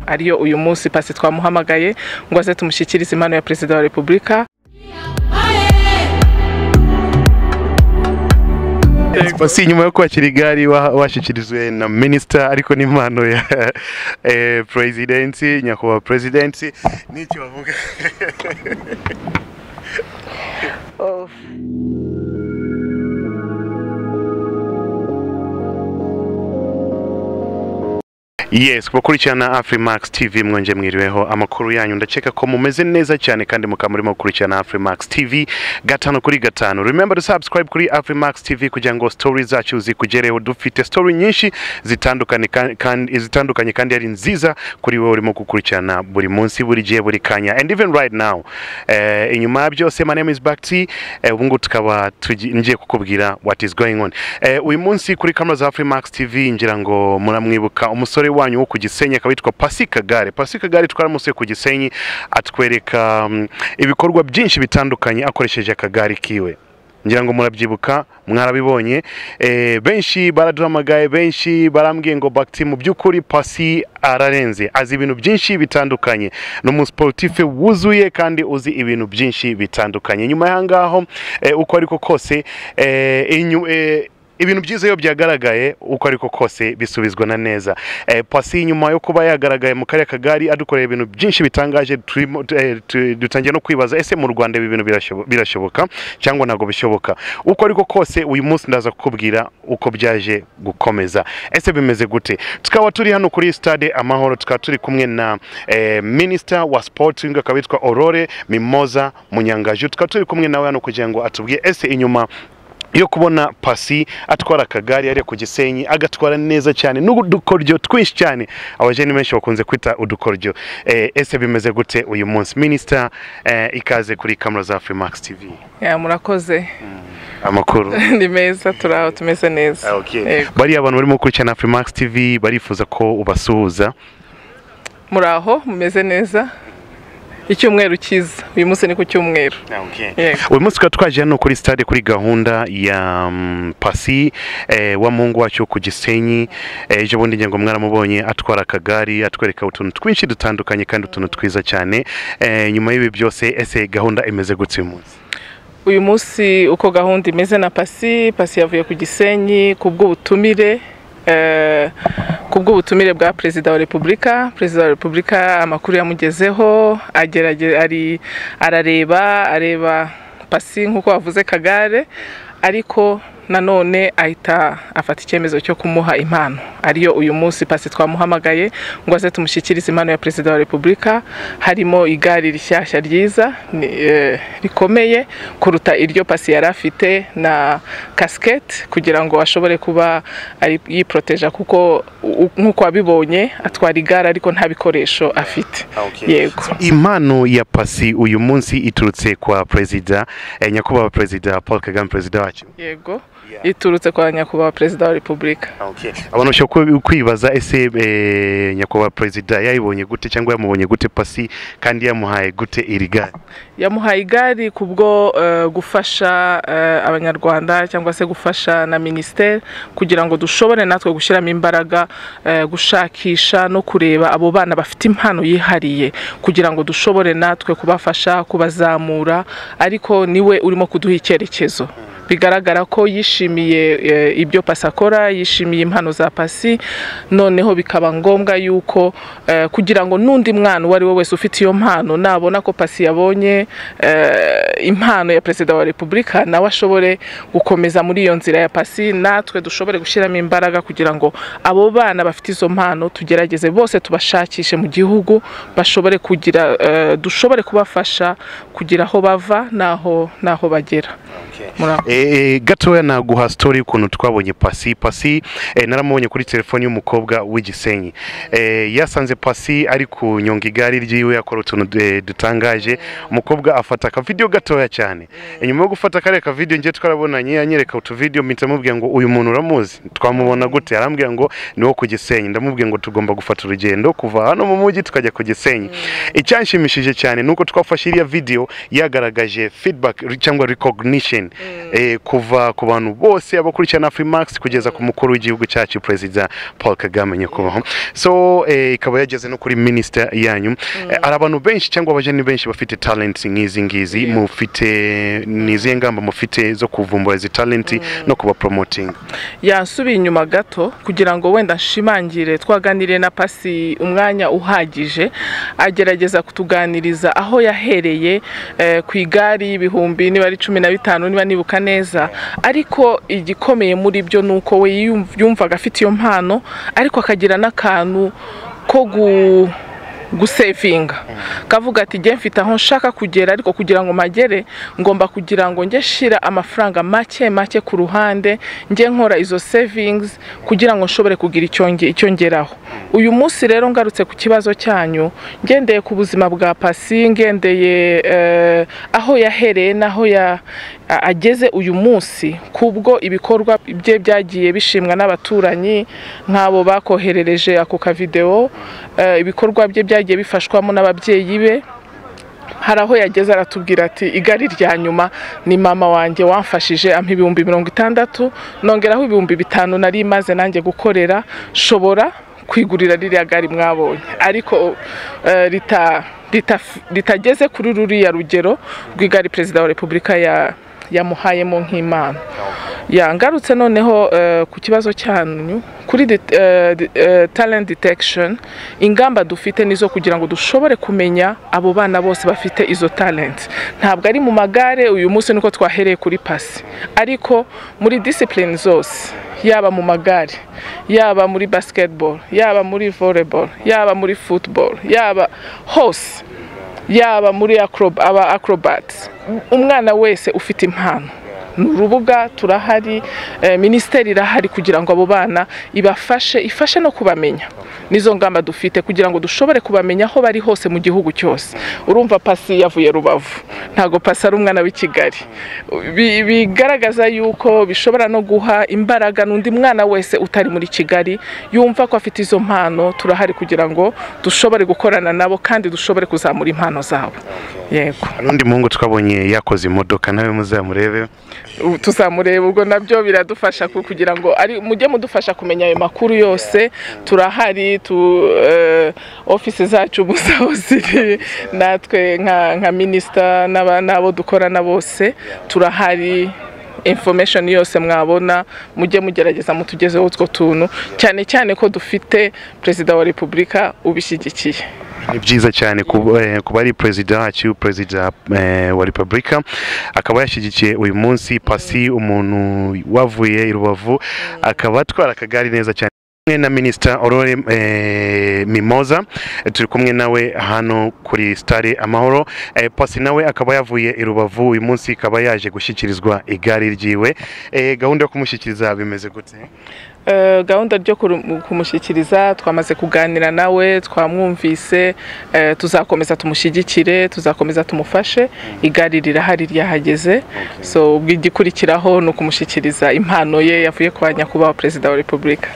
ariyo uyu munsi pasi twamuhamagaye ngo aze tumushyikirize impano ya perezida wa repubulika si nyuma yo kwakira igare washyikirijwe na minisita ariko n'impano ya perezidensi nyakubahwa perezidensi n'icyo bavuga yes bakurikirana afurimax tv mwongeye mwiriweho amakuru yanyu ndakeka ko mumeze neza cyane kandi mukaba murimo gukurikirana afurimax tv gatanu kuri gatanu remember to subscribe kuri afurimax tv kugira ngo story zacu zikugereho dufite story nyinshi zitandukanye kandi zitandukanye kandi ari nziza kuri wowe urimo gukurikirana buri munsi buri gihe buri kanya and even right now eh, inyuma ya byose my name is Bakti eh, ubu ngubu tukaba tugi- ngiye kukubwira what is going on eh, uyu munsi kuri kamera za afurimax tv ngira ngo muramwibuka umusore wanyu wo ku gisenyi akaba yitwa pasi kagare pasi kagare twaramusuye ku gisenyi atwereka mm, ibikorwa byinshi bitandukanye akoresheje akagare kiwe ngira ngo murabyibuka mwarabibonye Eh, benshi baraduhamagaye benshi barambwiye ngo bagiti mu by'ukuri pasi ararenze azi ibintu byinshi bitandukanye ni umusiporutife wuzuye kandi uzi ibintu byinshi bitandukanye nyuma y'ahangaho eh, uko ariko kose eh, inyu- eh, ibintu byiza iyo byagaragaye uko ariko kose bisubizwa na neza eh, pasi nyuma yo kuba yagaragaye mu kariya kagari adukorera ibintu byinshi bitangaje turimo- tu- eh, tu- dutangiye no kwibaza ese mu rwanda ibi bintu birashobo- birashoboka cyangwa ntabwo bishoboka uko ariko kose uyu munsi ndaza kukubwira uko byaje gukomeza ese bimeze gute tukaba turi hano kuri stade amahoro tukaba turi kumwe na eh, minisita wa sporting akaba yitwa aurore mimoza munyangaju tukaba turi kumwe nawe hano kugira ngo atubwire ese inyuma yo kubona pasi atwara akagare yari ku gisenyi agatwara neza cyane n'udukoryo twinshi cyane abajeni benshi bakunze kwita udukoryo eh, ese bimeze gute uyu munsi minisita eh, ikaze kuri kamera za freemax tv Ya, murakoze amakuru ni meza turi aho tumeze neza okay. Yego. bariya abantu barimo gukurikirana freemax tv barifuza ko ubasuhuza muri aho mumeze neza icyumweru cyiza uyu munsi ni ku cyumweru Yego. uyu munsi tukaba twaje hano kuri stade kuri gahunda ya mm, pasi eh, wa muhungu wacu ku gisenyi eh, ejo bundi ngengo mwaramubonye atwara akagari atwereka utuntu twinshi dutandukanye kandi utuntu twiza cyane eh, nyuma y'ibi byose ese gahunda imeze gutse uyu munsi uyu munsi uko gahunda imeze na pasi pasi yavuye ku gisenyi ku bw'ubutumire eh, ku bw'ubutumire bwa perezida wa repubulika perezida wa repubulika amakuru yamugezeho agerage- ari- arareba areba pasi nk'uko wavuze kagare ariko nanone ahita afata icyemezo cyo kumuha impano ariyo uyu munsi pasi twamuhamagaye ngo aze tumushyikirize impano ya perezida wa repubulika harimo igare rishyashya ryiza ni, eh, rikomeye kuruta iryo pasi yari afite na kasiketi kugira ngo ashobore kuba ari- yiporoteja kuko u- nk'uko wabibonye atwara igare ariko nta bikoresho afite yego impano ya pasi uyu munsi iturutse kwa perezida eh, nyakubahwa perezida paul kagame perezida wacu yego iturutse kwa nyakubahwa perezida wa repubulika abantu bashobora kwibaza ese eh, nyakubahwa perezida yayibonye gute cyangwa yamubonye gute pasi kandi yamuhaye gute iri gare yamuhaye igare kubwo eh, gufasha eh, abanyarwanda cyangwa se gufasha na minisiteri kugira ngo dushobore natwe gushyiramo imbaraga eh, gushakisha no kureba abo bana bafite impano yihariye kugira ngo dushobore natwe kubafasha kubazamura ariko niwe urimo kuduha icyerekezo bigaragara ko yishimiye eh, ibyo pasi akora yishimiye impano za pasi noneho bikaba ngombwa yuko eh, kugira ngo n'undi mwana uwo ari we wese ufite iyo mpano nabona ko pasi yabonye eh, impano ya perezida wa repubulika nawe ashobore gukomeza muri iyo nzira ya pasi natwe dushobore gushyiramo imbaraga kugira ngo abo bana bafite izo mpano tugerageze bose tubashakishe mu gihugu bashobore kugira eh, dushobore kubafasha kugira aho bava n'aho n'aho bagera Muri aho. e, gatoya naguha story y'ukuntu twabonye pasi pasi e, naramubonye kuri telefoni y'umukobwa w'igisenyi e, yasanze pasi ari kunyonga igare ryiwe akora utuntu du- dutangaje umukobwa afata akavidiyo gatoya cyane e, nyuma yo gufata kariya kavidiyo njye twarabonanye anyereka utuvidiyo mpita mubwira ngo uyu muntu uramuzi twamubona gute arambwira ngo ni wo ku gisenyi ndamubwira ngo tugomba gufata urugendo kuva hano mu mujyi tukajya ku gisenyi icyanshimishije cyane ni uko twafashe iriya vidiyo yagaragaje feedback cyangwa recognition eh, kuva ku bantu bose abakurikirana Afrimax kugeza ku mukuru w'igihugu cyacu Perezida Paul Kagame nyakubahwa so eh, ikaba yageze no kuri minister yanyu Eh, hari abantu benshi cyangwa abajeni benshi bafite talent nk'izi ngizi mufite ni izihe ngamba mufite zo kuvumbura izi talent no kuba promoting yansubiye inyuma gato kugira ngo wenda nshimangire twaganiriye na pasi umwanya uhagije agerageza kutuganiriza aho yahereye eh, ku igare y'ibihumbi niba ari cumi na bitanu niba nibuka neza ariko igikomeye muri byo ni uko we yiyum- yumvaga afite iyo mpano ariko akagira n'akantu ko gu gusevinga kavuga ati njye mfite aho nshaka kugera ariko kugira ngo magere ngomba kugira ngo njye shira amafaranga make make ku ruhande njye nkora izo savings kugira ngo nshobore kugira icyo nge- icyo ngeraho uyu munsi rero ngarutse ku kibazo cyanyu ngendeye ku buzima bwa pasi ngendeye eh, aho yahereye n'aho ya- a- ageze uyu munsi kubwo ibikorwa bye byagiye bishimwa n'abaturanyi nk'abo bakoherereje ako kavidewo eh, ibikorwa bye byagiye bifashwamo n'ababyeyi be hari aho yageze aratubwira ati igari rya nyuma ni mama wanjye wamfashije ampa ibihumbi mirongo itandatu nongeraho ibihumbi bitanu nari maze nanjye gukorera nshobora kwigurira ririya gari mwabonye ariko eh, rita- rita- ritageze kuri ruriya rugero rw'igari perezida wa repubulika ya- yamuhayemo nk'imana yangarutse noneho eh, ku kibazo cyanyu kuri det- eh, de- eh, talent detection ingamba dufite nizo kugira ngo dushobore kumenya abo bana bose bafite izo talent ntabwo ari mu magare uyu munsi niko twahereye kuri pasi ariko muri discipline zose yaba mu magare yaba muri basketball yaba muri volleyball yaba muri football yaba hose yaba muri acrob- aba acrobats umwana wese ufite impano ni urubuga turahari eh, minisiteri irahari kugira ngo abo bana ibafashe ifashe no kubamenya nizo ngamba dufite kugira ngo dushobore kubamenya aho bari hose mu gihugu cyose urumva pasi yavuye rubavu ntago pasi ari umwana w'i kigali Bi- bigaragaza yuko bishobora no guha imbaraga n'undi mwana wese utari muri kigali yumva ko afite izo mpano turahari kugira ngo dushobore gukorana nabo kandi dushobore kuzamura impano zabo yego hari undi muhungu twabonye yakoze imodoka nawe muzamurebe Ubu tuzamureba ubwo nabyo biradufasha ku- kugira ngo ari mujye mudufasha kumenya ayo makuru yose turahari tu eh, office zacu gusa aho ziri natwe nka nka minister n'aba- n'abo dukorana bose turahari information yose mwabona mujye mugerageza mutugezeho utwo tuntu cyane cyane ko dufite perezida wa repubulika ubishyigikiye ni byiza cyane kuba eh, kuba ari perezida wacu perezida eh, wa repubulika akaba yashyigikiye uyu munsi pasi umuntu wavuye i rubavu akaba atwara akagari neza cyane kumwe na minisita aurore eh, mimoza Eh, turi kumwe nawe hano kuri stade amahoro eh, pasi nawe akaba yavuye i rubavu uyu munsi akaba yaje gushyikirizwa igare ryiwe eh, gahunda yo kumushyikiriza bimeze gute Eh, gahunda ryo kuru- kumushyikiriza twamaze kuganira nawe twamwumvise eh, tuzakomeza tumushyigikire tuzakomeza tumufashe igare rirahari ryahageze so ubwo igikurikiraho ni ukumushyikiriza impano ye yavuye kwa nyakubahwa perezida wa repubulika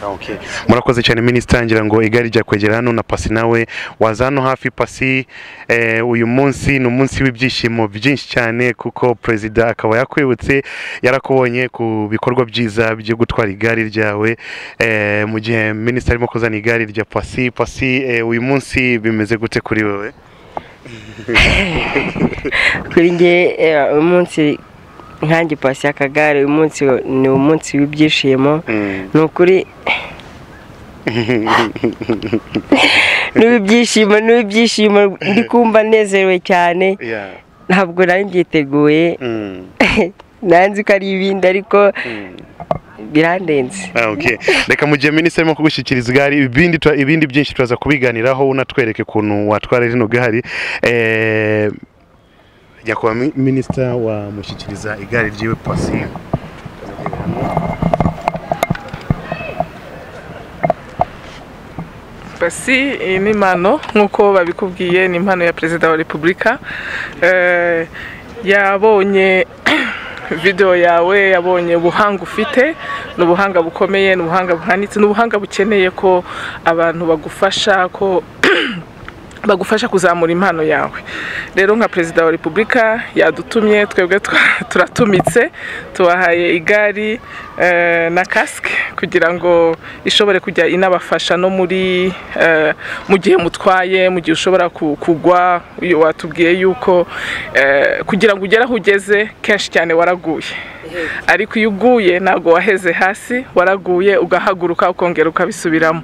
murakoze cyane minisita ngira ngo igare rya kwegera hano na pasi nawe waza hano hafi pasi eh, uyu munsi ni umunsi w'ibyishimo byinshi cyane kuko perezida akaba yakwibutse yarakubonye ku bikorwa byiza byo gutwara igare ryawe eh, mu gihe minisita arimo kuzana igare rya pasi pasi eh, uyu munsi bimeze gute kuri wowe kuri nge eh, uyu munsi nkange pasi akagare uyu munsi ni umunsi w'ibyishimo ni ukuri n'ibyishimo n'ibyishimo ndi kumva nezerewe cyane Yeah. ntabwo nari mbyiteguye Mm. nanzi ko ari ibindi ariko birandenze Ah, okay. reka mu gihe minisitiri arimo kugushyikiriza igare ibindi tu- ibindi byinshi turaza kubiganiraho unatwereke ukuntu watwara rino gare Eh, nyakubahwa mi- minisita wamushyikiriza igare ryiwe pasi basi iyi ni impano nk'uko babikubwiye ni impano ya perezida wa repubulika Eh, yabonye video yawe yabonye ubuhanga ufite ni ubuhanga bukomeye ni ubuhanga buhanitse ni ubuhanga bukeneye ko abantu bagufasha ko bagufasha kuzamura impano yawe rero nka perezida wa repubulika yadutumye twebwe twa- turatumitse tubahaye igari eh, na kasike kugira ngo ishobore kujya inabafasha no muri eh, mu gihe mutwaye mu gihe ushobora ku- kugwa uyu watubwiye yuko eh, kugira ngo ugere aho ugeze kenshi cyane waraguye ariko iyo uguye ntabwo waheze hasi waraguye ugahaguruka ukongera ukabisubiramo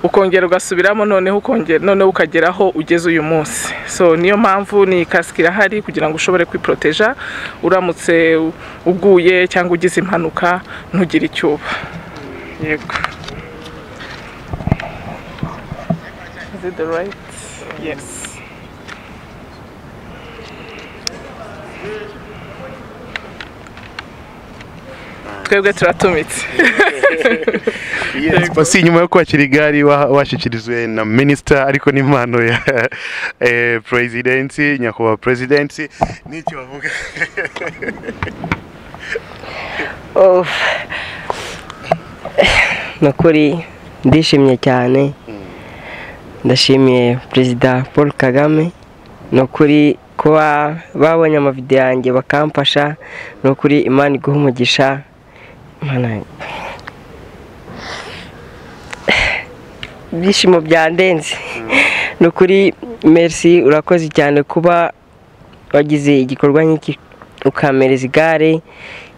ukongera ugasubiramo noneho ukongera noneho ukagera aho ugeze uyu munsi so niyo mpamvu ni kasike irahari kugira ngo ushobore kwiporoteja uramutse u- uguye cyangwa ugize impanuka ntugire icyo uba yego Is it the right? Yes. twebwe turatumitse Yes, basi nyuma yo kwakira igare wa- washyikirijwe na minisita ariko n'impano ya eh, perezidensi nyakubahwa perezidensi n'icyo bavuga Oh. ni ukuri ndishimye cyane ndashimiye perezida paul kagame ni ukuri kuba babonye amavidewo yanjye bakamfasha ni ukuri imana iguha umugisha Imana- ibyishimo byandenze ni ukuri merisi urakoze cyane kuba wagize igikorwa nk'iki ukampereza igare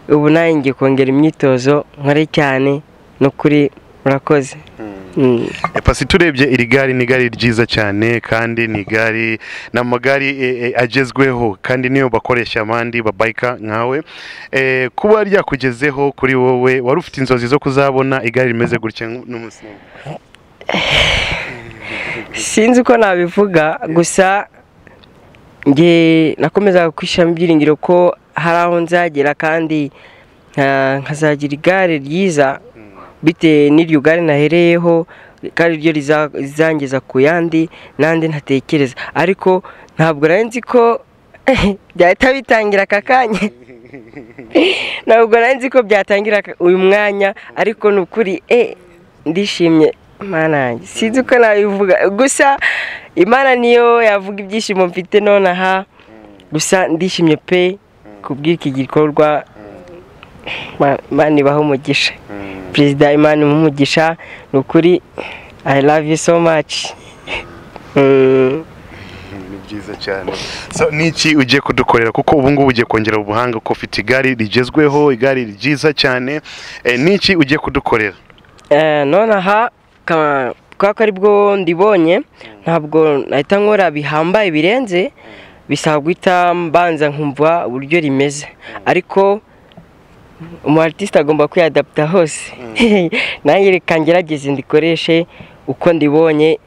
ubu nanjye ngiye kongera imyitozo nkore cyane ni ukuri murakoze Mm. Eh, pasi turebye iri gare ni igare ryiza cyane kandi ni igare ni amagare eh, eh, agezweho kandi niyo bakoresha abandi babayika nkawe Eh, kuba ryakugezeho kuri wowe wari ufite inzozi zo kuzabona igare rimeze gutya nk- n'umunsi n'umwe sinzi uko nabivuga gusa njye nakomezaga kwishyiramo ibyiringiro ko hari aho nzagera kandi nka- nkazagira igare ryiza bitewe n'iryo gare nahereyeho kandi ryo riza- rizangeza ku yandi n'andi ntatekereza ariko ntabwo nari nzi ko byahita bitangira aka kanya ntabwo nari nzi ko byatangira aka- uyu mwanya ariko ni ukuri e ndishimye imana yanjye sinzi uko nabivuga gusa imana niyo yavuga ibyishimo mfite nonaha gusa ndishimye pe kubw'iki gikorwa Ma- imana ibaha umugisha perezida imana imuha umugisha ni ukuri i love you so much Mm. ni byiza cyane so niki ugiye kudukorera kuko ubu ngubu ugiye kongera ubuhanga ko ufite igare rigezweho igare ryiza cyane Eh, niki ugiye kudukorera Eh, nonaha ka- kubera ko aribwo ndibonye ntabwo nahita nkora bihambaye birenze bisaba guhita mbanza nkumva uburyo rimeze ariko umu artiste agomba kwiyadapta hose nanjye reka ngerageze ndikoreshe uko ndibonye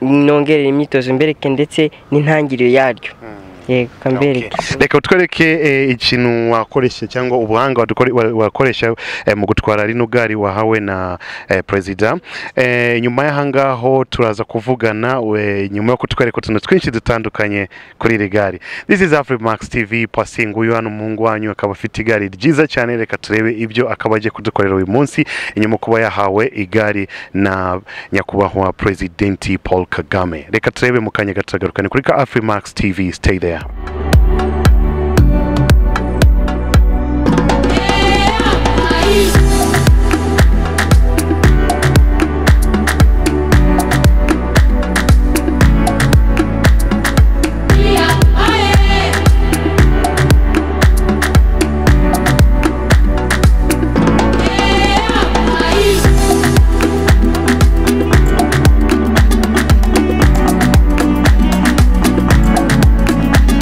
nongerera imyitozo mbereke ndetse n'intangiriro yaryo yego ka mbereke Okay. reka utwereke eh, ikintu wakoresha cyangwa ubuhanga wadukore- wa- wakoresha eh, mu gutwara rino gare wahawe na eh, perezida Eh, nyuma y'ahangaho turaza kuvugana we- nyuma yo kutwereka utuntu twinshi dutandukanye kuri iri gare this is afrimax tv passing uyu hano umuhungu wanyu akaba afite igare ryiza cyane reka turebe ibyo akaba agiye kudukorera uyu munsi inyuma yo kuba yahawe igare na nyakubahwa perezidenti paul kagame reka turebe mu kanya gato tugaruka. Ni kuri ka afrimax tv stay there Yeah.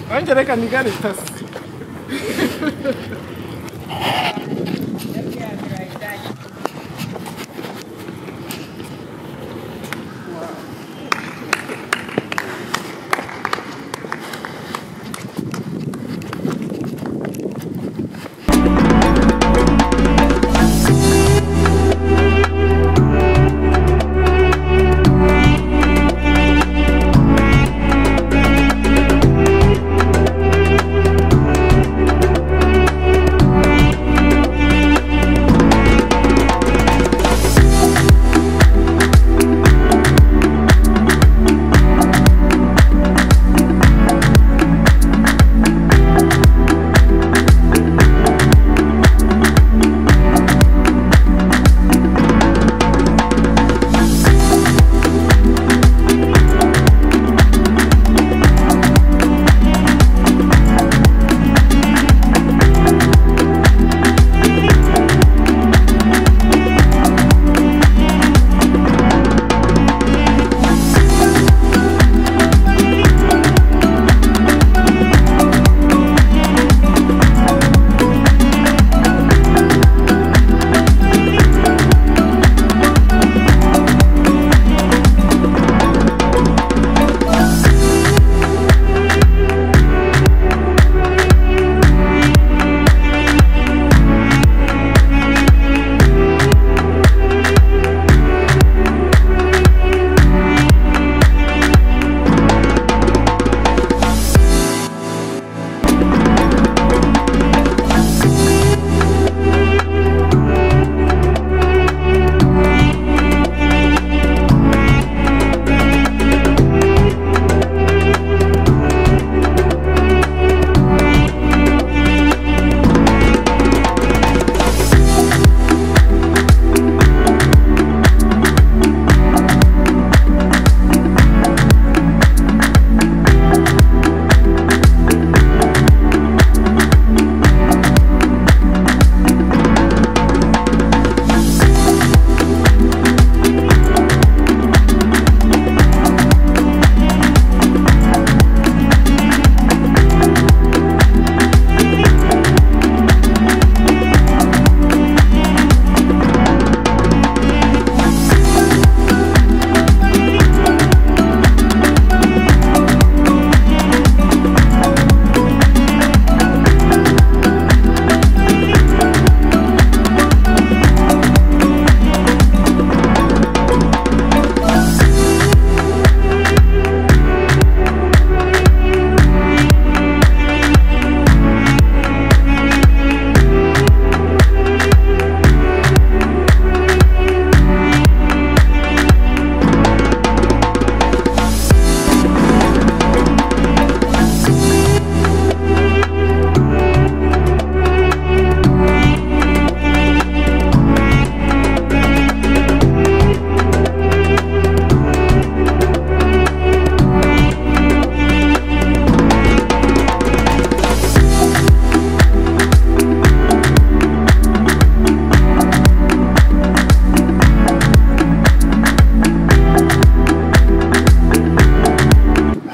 nanjye reka nigare tasi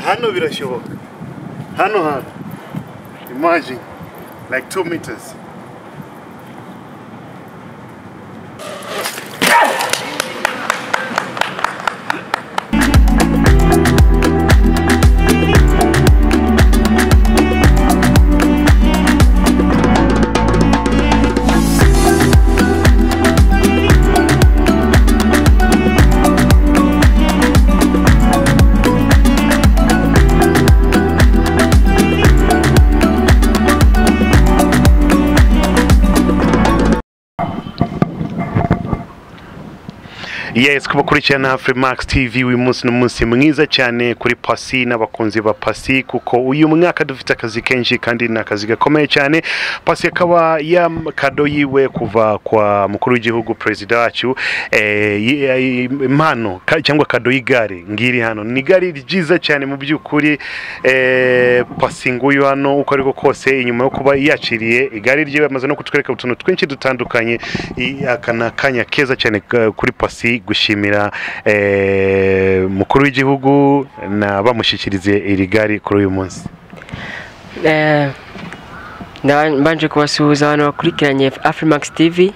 hano birashoboka hano hantu imagine like two meters yes kuba ukurikirana Max tv uyu munsi ni umunsi mwiza cyane kuri pasi n'abakunzi ba pasi kuko uyu mwaka dufite akazi kenshi kandi ni akazi gakomeye cyane pasi akaba kado yiwe kuva kwa mukuru w'igihugu perezida wacu eh, yi- yi- impano ka- cyangwa kado y'igare ngiri hano ni igare ryiza cyane mu by'ukuri eh, pasi nguyu hano uko ariko kose inyuma yo kuba yaciriye igare ryiwe amaze no kutwereka utuntu twinshi dutandukanye i- aka ni akanya keza cyane ka- kuri pasi gushimira eh, mukuru w'igihugu na bamushyikirize iri gare kuri uyu munsi Eh, nda- mbanje kubasuhuza abantu bakurikiranye afrimax tv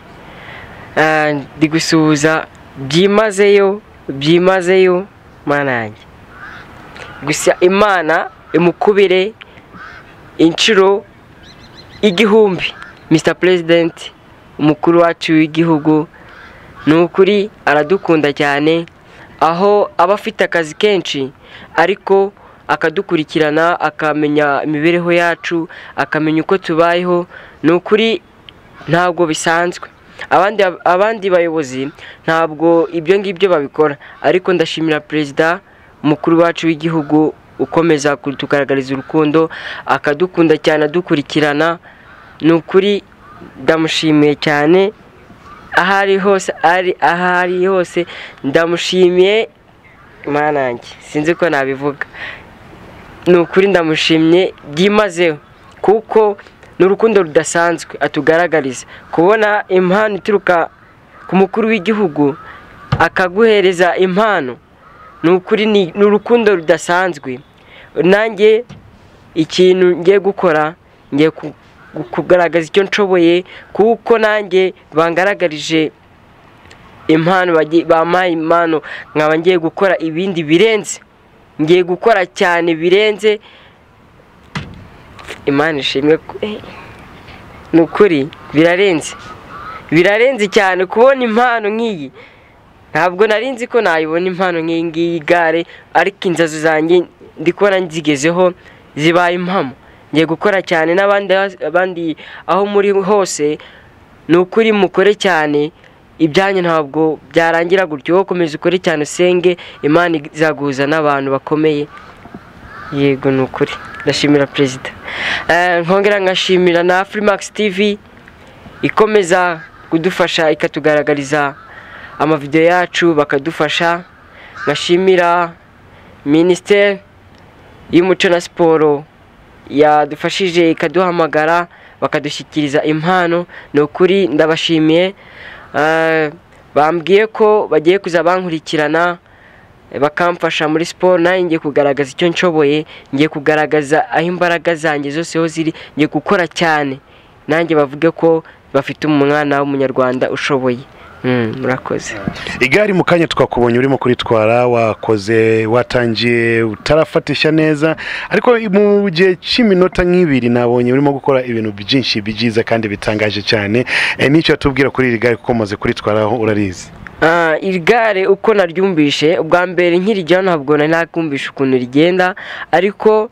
Eh, ndi gusuhuza byimazeyo byimazeyo mana yanjye gusa imana imukubire inshuro igihumbi mr president umukuru wacu w'igihugu ni ukuri aradukunda cyane aho aba afite akazi kenshi ariko akadukurikirana akamenya imibereho yacu akamenya uko tubayeho ni ukuri ntabwo bisanzwe abandi abandi bayobozi ntabwo ibyo ngibyo babikora ariko ndashimira perezida umukuru wacu w'igihugu ukomeza kutugaragariza urukundo akadukunda cyane adukurikirana ni ukuri ndamushimiye cyane aho ari hose ari aho ari hose ndamushimiye mwanange sinzi ko nabivuga ni ukuri ndamushimye byimazeho kuko ni urukundo rudasanzwe atugaragariza kubona impano ituruka ku mukuru w'igihugu akaguhereza impano ni ukuri ni ni urukundo rudasanzwe nanjye ikintu ngiye gukora ngiye ku- ku- kugaragaza icyo nshoboye kuko nanjye bangaragarije impano bagi- bampaye impano nkaba ngiye gukora ibindi birenze ngiye gukora cyane birenze imana ishimwe ku- eh, ni ukuri birarenze birarenze cyane kubona impano nk'iyi ntabwo nari nzi ko nayibona impano nk'iyi ngiyi gare ariko inzozi zanjye ndi kubona nzigezeho zibaye impamo ngiye gukora cyane n'abandi abandi aho muri hose ni ukuri mukore cyane ibyanyu ntabwo byarangira gutyo wowe komeza ukore cyane usenge imana izaguhuza n'abantu bakomeye yego ni ukuri ndashimira perezida Eh, nkongera nkashimira na afrimax tv ikomeza kudufasha ikatugaragariza amavidewo yacu bakadufasha nkashimira minisiteri y'umuco na siporo yadufashije ikaduhamagara bakadushyikiriza impano ni ukuri ndabashimiye Eh, bambwiye ko bagiye kuza bankurikirana bakamfasha muri siporo nanjye ngiye kugaragaza icyo nshoboye ngiye kugaragaza aho imbaraga zanjye zose aho ziri ngiye gukora cyane nanjye bavuge ko bafite umwana w'umunyarwanda ushoboye Mm, murakoze igare mu kanya twakubonye urimo kuritwara wakoze watangiye utarafatisha neza ariko mu gihe cy'iminota nk'ibiri nabonye urimo gukora ibintu byinshi byiza kandi bitangaje cyane Eh, n'icyo watubwira kuri iri gare kuko umaze kuritwaraho urarizi Ah, iri gare uko naryumvishe ubwa mbere nkirijyaho ntabwo nari nakumvisha ukuntu rigenda ariko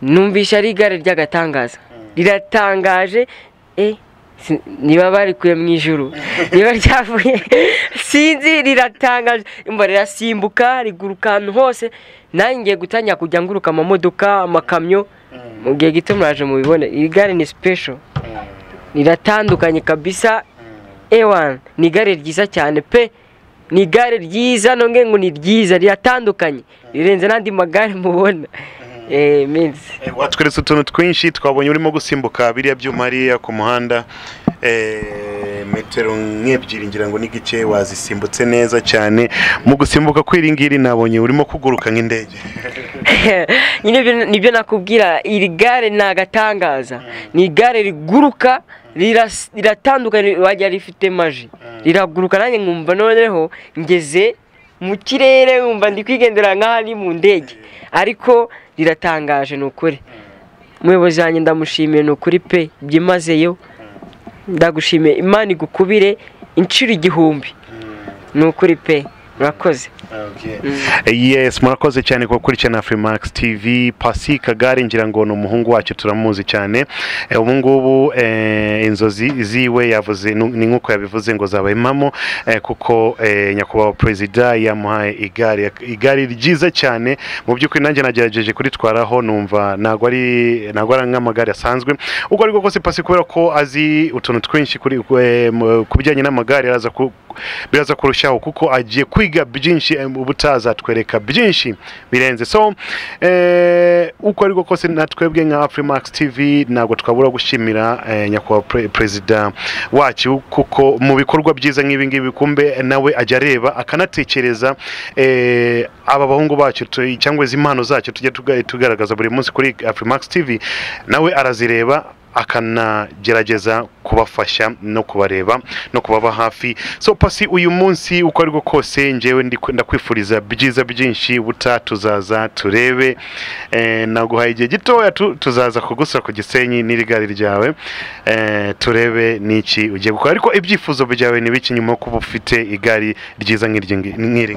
numvisha ari igare ry'agatangaza riratangaje eh, si- niba barikuye mu ijuru niba ryavuye sinzi riratangaje imba rirasimbuka riguruka ahantu hose nanjye ngiye gutangira kujya nguruka amamodoka amakamyo mu gihe gito muraje mubibone iri gare ni special riratandukanye kabisa ewan ni igare ryiza cyane pe ni igare ryiza nongeye ngo ni ryiza riratandukanye rirenze n'andi magare mubona eh minsi Eh, watweretse utuntu twinshi twabonye urimo gusimbuka biriya byuma hariya ku muhanda Eh, metero nk'ebyiri ngira ngo n'igice wazisimbutse neza cyane mu gusimbuka kw'iri ngiri nabonye urimo kuguruka nk'indege nyine ibyo- nibyo nakubwira iri gare ni agatangaza ni igare riguruka riras- riratandukanye wajya rifite maji riraguruka nanjye nkumva noneho ngeze mu kirere nkumva ndi kwigendera nk'aho ari mu ndege ariko riratangaje ni ukuri umuyobozi wanjye ndamushimiye ni ukuri pe byimazeyo ndagushimiye imana igukubire inshuro igihumbi ni ukuri pe murakoze yes murakoze cyane ku bakurikirana Afrimax TV Pasi Kagare ngira ngo ni umuhungu wacu turamuzi cyane Eh, ubu ngubu eh, inzozi ziwe yavuze nu- ni nk'uko yabivuze ngo zaba impamo eh, kuko eh, nyakubahwa perezida yamuhaye igare igare ryiza cyane mu by'ukuri nanjye nagerageje kuritwaraho numva ntabwo ari ntabwo ari nk'amagare asanzwe ubwo ariko kose Pasi kubera ko azi utuntu twinshi kuri eh, mu- ku bijyanye n'amagare araza ku biraza kurushaho kuko agiye kwiga kwiga byinshi eh, ubutazatwereka byinshi birenze so eh, uko ariko kose natwebwe nka afrimax tv ntabwo twabura gushimira eh, nyakubahwa pre- perezida wacu kuko mu bikorwa byiza nk'ibi ngibi kumbe nawe ajya areba akanatekereza eh, aba bahungu bacu tu- cyangwa izi mpano zacu tujya tuga- tugaragaza buri munsi kuri afrimax tv nawe arazireba akanagerageza kubafasha no kubareba no kubaba hafi so pasi uyu munsi uko ariko kose ngewe ndi- ndakwifuriza byiza byinshi buta tuzaza turebe eh, naguhaye igihe gitoya tu- tuzaza kugusura ku gisenyi n'irigari ryawe eh, turebe n'iki ugiye gukora ariko ibyifuzo byawe ni biki nyuma yo kuba ufite igari ryiza nk'iryi ngi- nk'iri ngiri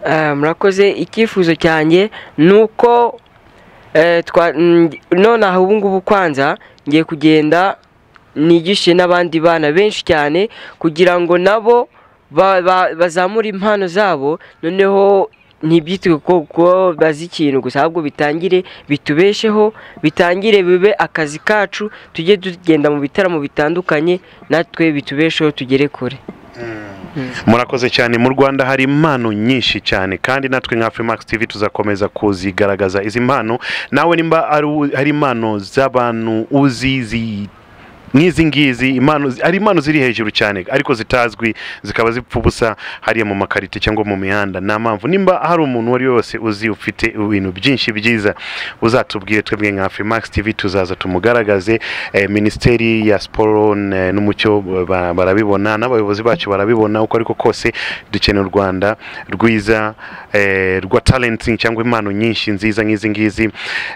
Ah, murakoze icyifuzo cyanjye ni uko eh, twa- mm, none aha ubu ngubu kwanza ngiye kugenda nigishe n'abandi bana benshi cyane kugira ngo nabo ba- ba- bazamure impano zabo noneho ntibyitwe ko ko bazi ikintu gusa ahubwo bitangire bitubesheho bitangire bibe akazi kacu tujye tugenda mu bitaramo bitandukanye natwe bitubesheho tugere kure murakoze cyane mu rwanda hari impano nyinshi cyane kandi natwe nka Afrimax TV tuzakomeza kuzigaragaza izi mpano nawe nimba ari u- hari impano z'abantu uzi zi nk'izi ngizi impano zi- hari impano ziri hejuru cyane ariko zitazwi zikaba zipfa ubusa hariya mu makarite cyangwa mu mihanda nta mpamvu nimba hari umuntu uwo ari we wese uzi ufite ibintu byinshi byiza uzatubwire twebwe nka Afrimax TV tuzaza tumugaragaze eh, minisiteri ya siporo n- n'umucyo ba- barabibona n'abayobozi bacu barabibona uko ariko kose dukeneye u Rwanda rwiza eh, rwa talenti cyangwa impano nyinshi nziza nk'izi ngizi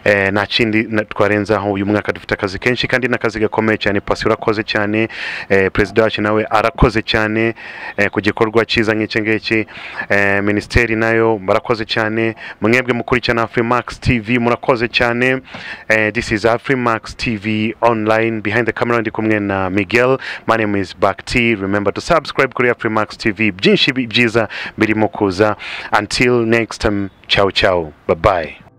eh, nta kindi na- twarenzaho uyu mwaka dufite akazi kenshi kandi n'akazi gakomeye cyane pasi urakoze cyane eh, perezida wacu nawe arakoze cyane eh, ku gikorwa cyiza nk'iki ngiki eh, minisiteri nayo barakoze cyane mwebwe mukurikirana Afrimax TV murakoze cyane eh, this is Afrimax TV online behind the camera ndi kumwe na Miguel my name is Bakti remember to subscribe kuri Afrimax TV byinshi bi- byiza birimo kuza until next time ciao ciao bye bye